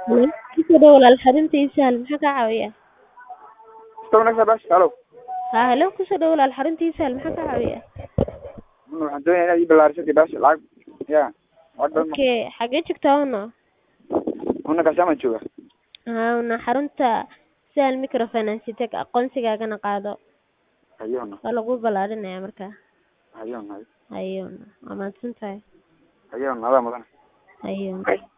Kusoo dhawaad walaal xarunta ii sahal maxaa kaa caawinayaa? Istaw bash halo haa halo kusoo dhawaad walaal xarunta ii sahal maxaa kaa caawinayaa? waxaan doonayaa inaad ii ballaariso bash lacag ya lacag badan ma Okay xagee joogtaa una? una kashamaan jooga haa una xarunta sahal microfinance tag aqoonsigaagana qaado hayona waa lagu ballaarinayaa markaa hayona hayona waa mahadsantahay hayona adaa mudan hayona